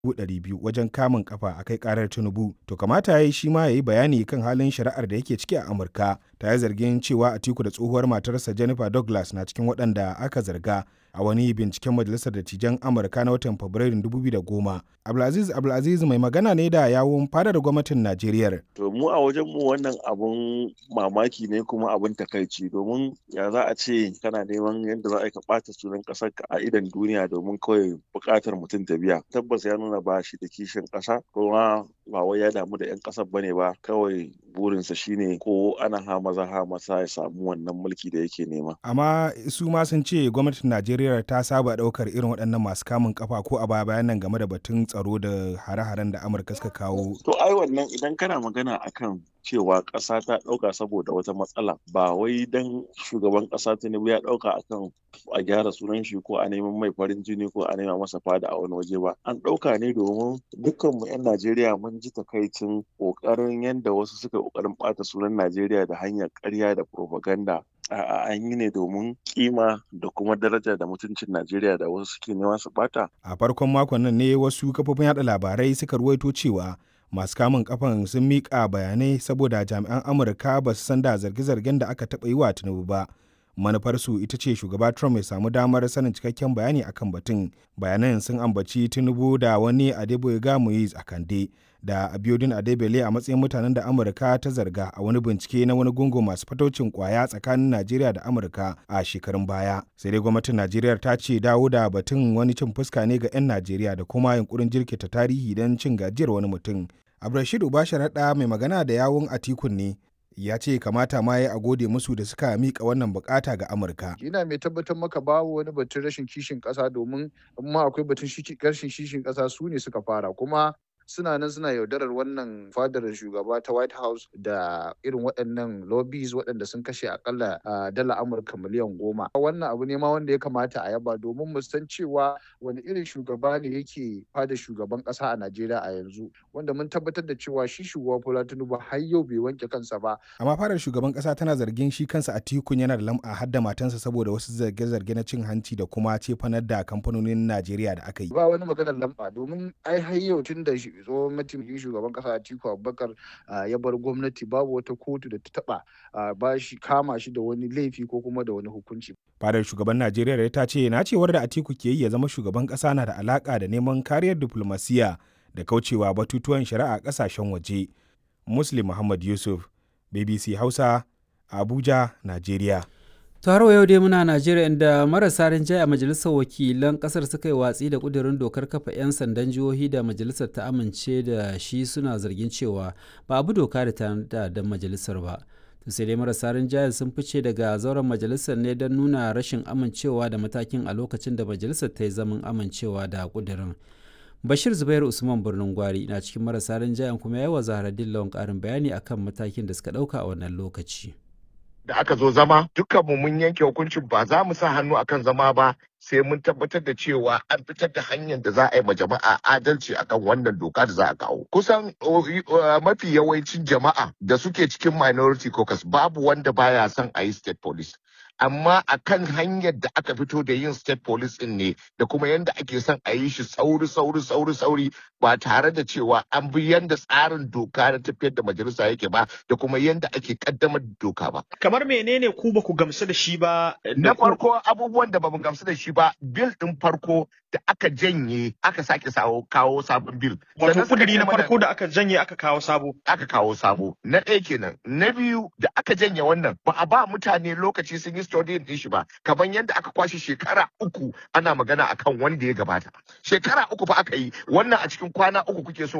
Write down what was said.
200,000 wajen kamun kafa a kai karar Tinubu. To kamata ya yi shi ma ya yi bayani kan halin shari'ar da yake ciki a Amurka. Ta yi zargin cewa Atiku da tsohuwar matarsa Jennifer Douglas na cikin waɗanda aka zarga a wani binciken Majalisar Dattijan Amurka na watan Fabrairun 2010. Abdulaziz Abdulaziz mai magana ne da yawun fadar gwamnatin Najeriya. To mu a wajen mu wannan abun mamaki ne kuma abun takaici domin ya za a ce kana neman yadda za a yi ka ɓata sunan ƙasar ka a idan duniya domin kawai buƙatar mutum ta biya. Tabbas ya nuna ba shi da kishin ƙasa kuma ba wai ya damu da 'yan ƙasar bane ba kawai burinsa shine ko ana ha maza ha masa ya samu wannan mulki da yake nema. Amma su ma sun ce gwamnatin Najeriya ta saba ɗaukar irin waɗannan masu kamun kafa ko a baya bayan nan game da batun tsaro da hare-haren da Amurka suka kawo. To ai wannan idan kana magana akan cewa ƙasa ta ɗauka saboda wata matsala ba wai dan shugaban ƙasa Tinubu ya ɗauka akan a gyara sunan shi ko a neman mai farin jini ko a nema masa fada a wani waje ba an ɗauka ne domin dukkan mu 'yan Najeriya mun ji takaicin ƙoƙarin yadda wasu suka ƙoƙarin ɓata sunan Najeriya da hanyar ƙarya da propaganda a'a an yi ne domin kima da kuma daraja da mutuncin Najeriya da wasu suke nema su bata. A farkon makon nan ne wasu kafofin yada labarai suka ruwaito cewa masu kamun kafan sun miƙa bayanai saboda jami'an Amurka ba su san da zarge-zargen da aka taɓa yi wa Tinubu ba. Manufarsu ita ce shugaba Trump ya samu damar sanin cikakken bayani akan batun. Bayanan sun ambaci Tinubu da wani Adeboyega Moise Akande da Abiodun Adebele a matsayin mutanen da Amurka ta zarga a wani bincike na wani gungu masu fataucin kwaya tsakanin Najeriya da Amurka a shekarun baya. Sai dai gwamnatin Najeriya ta ce dawo da batun wani cin fuska ne ga 'yan Najeriya da kuma yunkurin jirkita tarihi don cin gajiyar wani mutum. Abdulrashid Ubasharaɗa mai magana da yawun Atikun ne ya ce kamata ma ya a gode musu da suka mika wannan bukata ga Amurka. Ina mai tabbatar maka babu wani batun rashin kishin ƙasa domin amma akwai batun rashin kishin ƙasa su ne suka fara kuma suna nan suna yaudarar wannan fadar shugaba ta white house da irin waɗannan lobbies waɗanda sun kashe akalla dala amurka miliyan goma wannan abu ne ma wanda ya kamata a yaba domin mu san cewa wani irin shugaba ne yake fada shugaban ƙasa a najeriya a yanzu wanda mun tabbatar da cewa shi shugaba bola tinubu har yau bai wanke kansa ba amma fadar shugaban ƙasa tana zargin shi kansa a tikun yana da lam'a har da matansa saboda wasu zarge-zarge na cin hanci da kuma cefanar da kamfanonin najeriya da aka yi ba wani maganar lamba domin ai har yau tun da tsohon mataimakin shugaban kasa Atiku Abubakar ya bar gwamnati babu wata kotu da ta taba ba shi kama shi da wani laifi ko kuma da wani hukunci. Fadar shugaban Najeriya ta ce na cewar da Atiku ke yi ya zama shugaban kasa na da alaka da neman kariyar diplomasiya da kaucewa batutuwan shari'a kasashen waje. Muslim Muhammad Yusuf, BBC Hausa, Abuja, Najeriya. taro yau dai muna najeriya inda marasa rinjaye a majalisar wakilan kasar suka yi watsi da kudirin dokar kafa 'yan sandan jihohi da majalisar ta amince da shi suna zargin cewa ba abu doka da ta da majalisar ba sai dai marasa rinjaye sun fice daga zauren majalisar ne don nuna rashin amincewa da matakin a lokacin da majalisar ta yi zaman amincewa da kudirin bashir zubairu usman birnin gwari na cikin marasa rinjayen kuma ya yi wa zaharaddin lawan karin bayani akan matakin da suka dauka a wannan lokaci da aka zo zama dukkanmu mun yanke hukuncin ba za mu sa hannu akan zama ba sai mun tabbatar da cewa an fitar da hanyar da za a yi ma jama'a adalci akan wannan doka da za a kawo kusan mafi yawancin jama'a da suke cikin minority caucus babu wanda baya son a yi state police amma a kan hanyar da aka fito da yin state police din ne da kuma yadda ake son a yi shi sauri sauri sauri sauri ba tare da cewa an bi yadda tsarin doka na tafiyar da majalisa yake ba da kuma yadda ake kaddamar da doka ba. Kamar menene ku ba ku gamsu da shi ba? Na farko abubuwan da ba mu gamsu da shi ba bil din farko da aka janye aka sake sawo kawo sabon bil. Wato kudiri na farko da aka janye aka kawo sabo. Aka kawo sabo. Na ɗaya kenan. Na biyu da aka janye wannan ba a ba mutane lokaci sun yi studying din shi ba kamar yadda aka kwashe shekara uku ana magana akan wanda ya gabata. Shekara uku fa aka yi wannan a cikin kwana uku kuke so